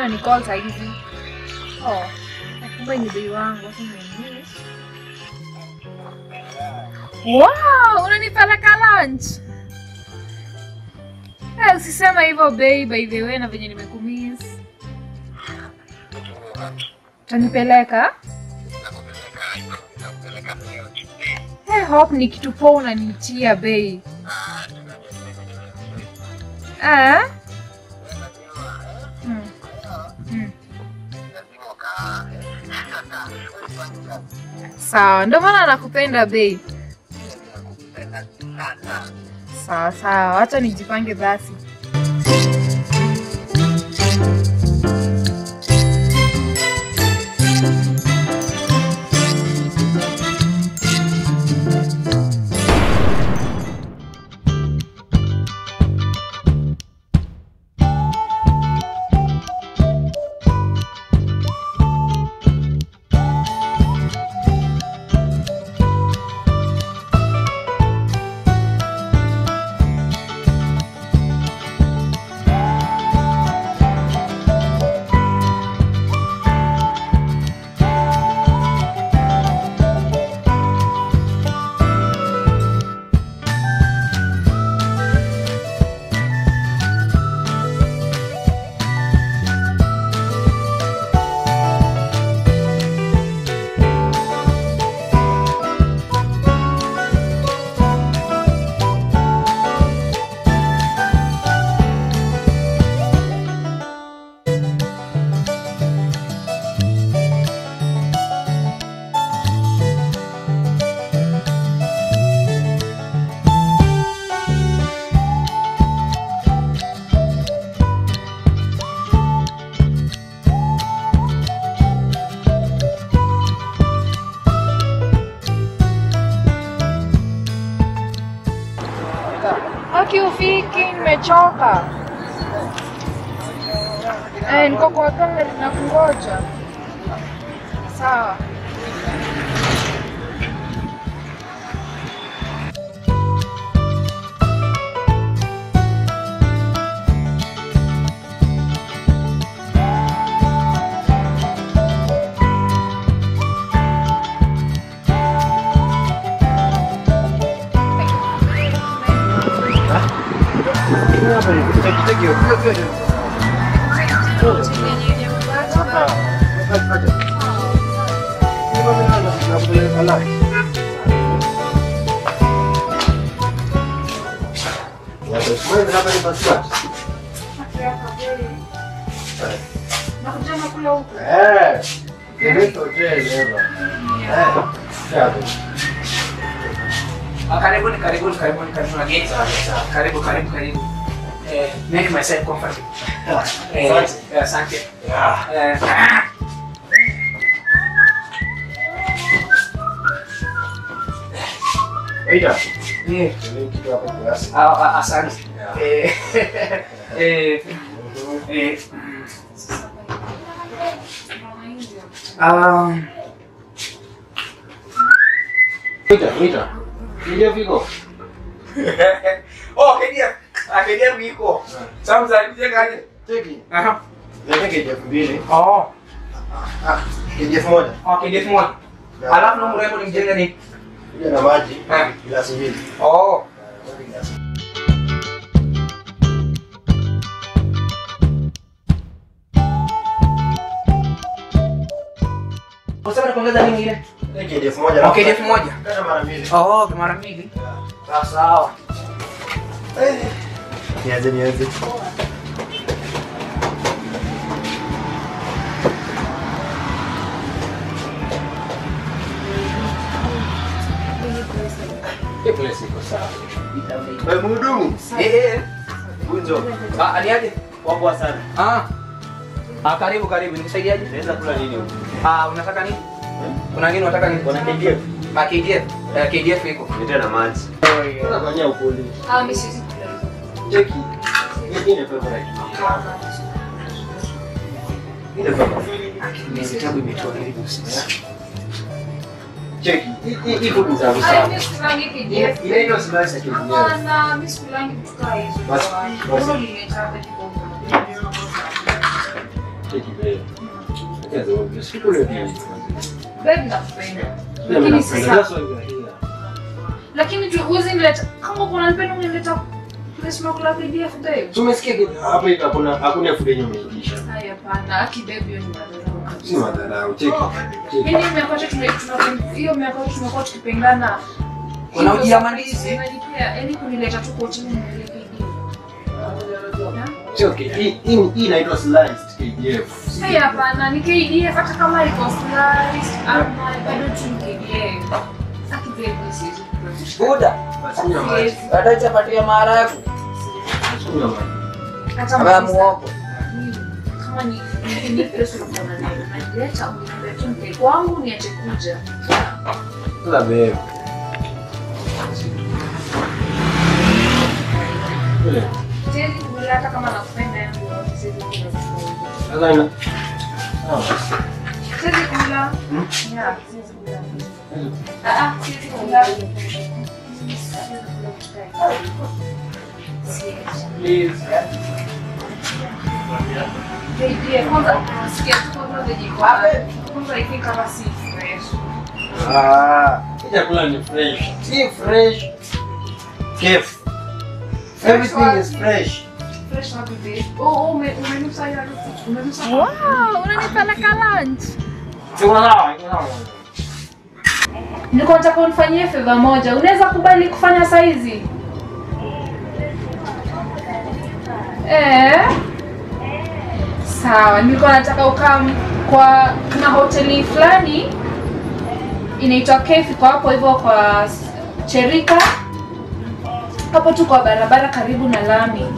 mbona ni call saa hizi? Oh, kumbe ni bei wangu. acha niingie. Wow, unanipeleka lunch? Eh, usisema hivyo bei by the way na venye nimekumiss. Utanipeleka? Eh, hope ni kitu poa unaniitia bei. Ah? Mm. Mm. Sawa, ndio maana nakupenda bei. Sawa sawa, acha nijipange basi. Haki ufiki, nimechoka. Eh, niko kwa gari na kungoja. Sawa. Nakuja nakula huku. Ah, Karibuni, karibuni, karibuni, karibuni wageni. Karibu, karibu, karibu. Eh, make myself comfortable. Eh, eh, asante. Eh, eh, ah, ah, asante. Eh, eh, eh, um, oh, KDF. Ah, KDF iko. Sasa mzalizie kaje? Aha. Oh, oh, KDF moja. Alafu na mrembo ni mjenga ni. na maji Eh. glasi mbili. Oh. Unasema kuongeza nini ile? KDF moja. Oh, KDF moja. Kata mara mbili. Oh, mara mbili. Sawa sawa. Nianze nianze. Wewe mhudumu. Eh eh. Kunjo. Ah, aliaje? Wapo sana. Ah. Ah, karibu karibu. Nikusaidiaje? Naweza kula nini huko? Ah, unataka nini? Kuna nini unataka nini? Kuna KDF. Ah, KDF. Eh, KDF iko. Nitea na maji. Sasa fanyia upole. Ah, mimi siwezi kula hizo. Cheki. Hii ni favorite. Ile favorite. Ni vitabu imetoa karibu sasa. Cheki. Hii- Hii hii food ni za Ah, busara. mimi sikulangi KDF. Ile ndio slice ya KDF. Hapana, mimi sikulangi vitu kama hizo. Basi, basi. Hilo limetaa kidogo. Cheki wewe. Acha zote. Sikule pia. Babe nakupenda. Pia Lakini mnapenda. sasa That's why we are here. lakini tu huwezi nileta kama kuna nipenda unileta place tunakula KDF babe. Tumesikia kitu hapa hivi hakuna hakuna food yenye umeitisha. Haya hapana, aki babe hiyo ni madharau kabisa. Si madharau. Cheki. Cheki. Yaani miaka yote tume- tuna- hiyo miaka yote tumekuwa tukipendana. Unaujia mandizi? Unanipea, yaani kunileta tu kwa chini unileta KDF. Cheki. Hii hii hii inaitwa sliced KDF. Haya hapana, ni KDF hata kama iko sliced ama bado tu ni KDF. Aki babe siwezi kukula. Buda. Basi kunywa maji. Siwezi. Baada chapati ya maharagwe. Basi kunywa maji. Hata Ama kabisa. muogo. kama ni ni- ni pesa unaona nayo unaleta uniambia tu mke kwangu niache kuja Sasa babe. Kule. siwezi kula hata kama nakupenda yangu siwezi kula Sasa ina. Sawa. siwezi kula Hmm? ya siwezi kula ah ah siwezi kula Siwezi kula kitu kama hicho. Siwezi. Baby, kwanza sikia tu kwanza venye iko hapa. kwanza ifi kama si fresh Ah, hii chakula ni fresh. Si fresh. Kef. Everything is fresh. fresh wapi babe oh oh ume- umenusa hiyo harufu umenusa Wow, unanipeleka lunch. Iko sawa, iko sawa. Nilikuwa nataka unifanyie favor moja. Unaweza kubali kufanya saizi? Eh? Sawa, nilikuwa nataka ukam kwa kuna hoteli fulani inaitwa Cafe kwa hapo hivyo kwa s- Cherika. Hapo tu kwa barabara karibu na lami.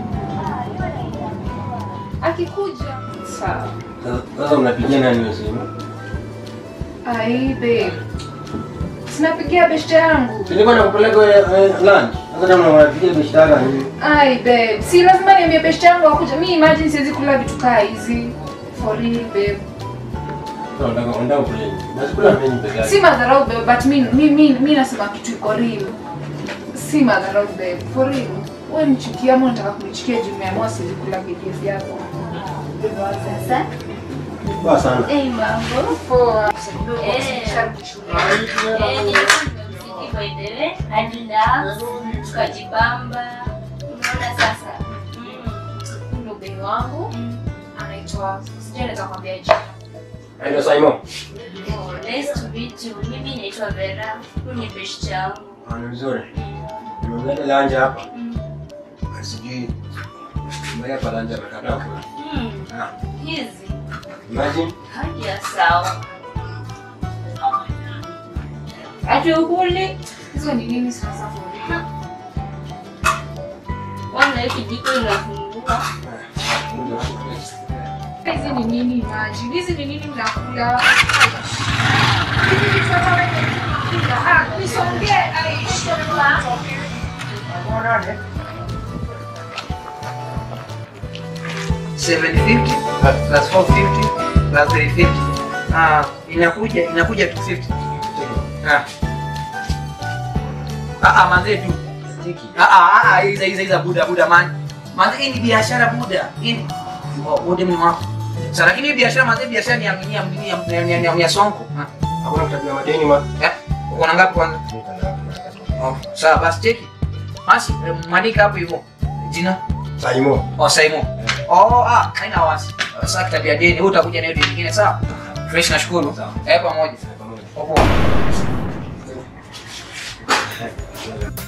Akikuja. Sawa. Sasa- Sasa unapigia nani hiyo simu? Ai babe. Sinapigia beshte yangu. Nilikuwa nakupeleka eh, lunch. Sasa kama unapigia bishtaka nini? Ai babe, si lazima niambie beshte yangu akuja. Mi imagine siwezi kula vitu kaa hizi. For real babe. Sasa unataka unataka kula nini? Basi kula mimi peke yake. Si madharau babe, but mi mi mi, mi nasema kitu iko real. Si madharau babe, for real. Wewe nichukia ama unataka kunichukia juu nimeamua siwezi kula KDF yako. Sasa, Poa sana. eh, mambo. Poa. Eh. Sharudi shule. Eh, nilikuwa nimemzidi by the way, hadi na tukajibamba. Unaona sasa? Mm. Huyu ndo bei wangu Mm. anaitwa sijui naweza kwambia jina. Ndio Simon. Oh, nice to meet you. Mimi naitwa Vera. Huyu ni best yangu. Ah, ni vizuri. Nimeleta lunch hapa. Mm. Sijui. Mbaya kwa lunch amekataa kula. Mm. Ah, Hizi imagine. hadi ya sawa. Ati ukuli? Hizo ni nini sasa for real? Wana hii kijiko inafungua. Hizi ni nini maji? Hizi ni nini mnakula? Hizi ni vitu ambavyo mnakula. Ah, nisongee. Ai, Seven fifty plus four fifty plus three fifty. Ah, inakuja inakuja two fifty. Ah. Ah, ah, manze tu. Stiki. Ah, ah, ah, hiza hiza hiza buda buda man. Manze hii ni biashara buda. Hii ni oh, wote mni wako. Sasa lakini hii biashara manze biashara ni ya ni ya ni ya ni ya- ni ya- ni ya sonko. Ah. Hakuna kutapia madeni ma. Eh? Uko na ngapi kwanza? Oh, sawa basi cheki. Basi eh, mwandika hapo hivyo. Jina? Simon. Oh, Simon. Oh, ah, haina wasi. Sasa kitabia deni, wewe utakuja na hiyo deni nyingine sawa? Fresh nashukuru. Sawa. Eh, pamoja. Pamoja. Poa.